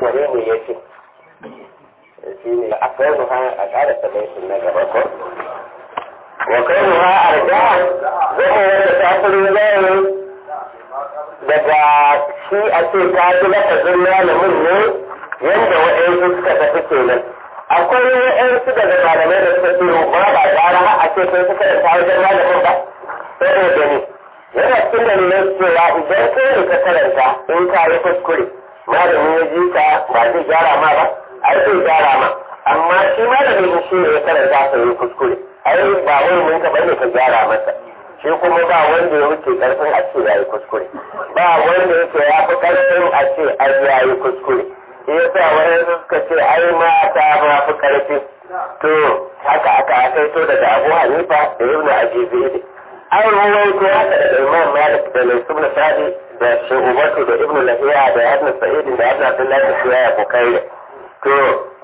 wane ne ya ce shi ne a kai ha a ƙara sabaitin na gaba ko wa kai ha arja zama wanda ta fi rinjaye daga shi a ce ta ji lafazin malamin ne yadda waɗansu suka tafi kenan akwai waɗansu daga malamai da suka ce ba ba gara har a ce kai suka da wajen malamin ba saboda ne yana cikin dalilin cewa idan kai ne ka karanta in ka yi kuskure malamin ya ji ka ba zai gyara ma ba ai zai gyara ma amma shi malamin shi ne ya karanta ka yi kuskure ai ba wai mun ka bane ka gyara masa shi kuma ba wanda ya wuce karfin a ce ya yi kuskure ba wanda yake ya fi karfin a ce ai ya yi kuskure shi ya sa wani suka ce ai mata ma fi karfi to haka aka akaito daga abu hanifa da ibn ajibidi an ruwaito haka daga imam malik da laisub na sadi da shugabatu da ibn lahiya da ibn sa'id da ibn abdullahi da shiya ko kai to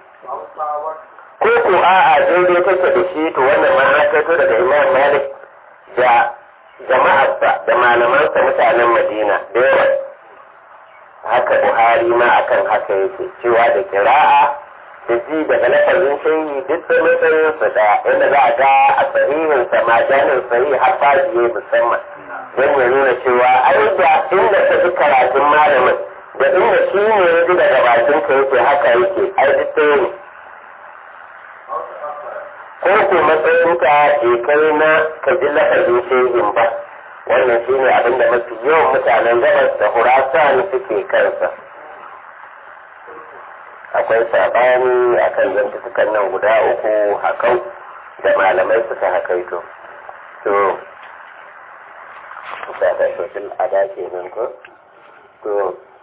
ko ko a'a daidai take da shi to wannan ma an kaito daga imam malik da jama'arsa da malamansa mutanen madina da yawa haka buhari ma akan haka yake cewa da kira'a da ji daga lafazin shayi duk da matsayin su da inda za a ga a sahihin sa ma janin sahihi har fajiye musamman don ya nuna cewa ai da inda ka ji karatun malamin da inda shi ne ya ji daga bakin ka yake haka yake ai duk ɗaya ne ko ko matsayin ka ke kai na ka ji lafazin shayin ba wannan shi ne abinda mafi yawan mutanen gabas da hurasan suke kansa akwai saɓani a kan zantutukan nan guda uku hakau da malamai suka hakaito to sa da sosai a dace nan ko to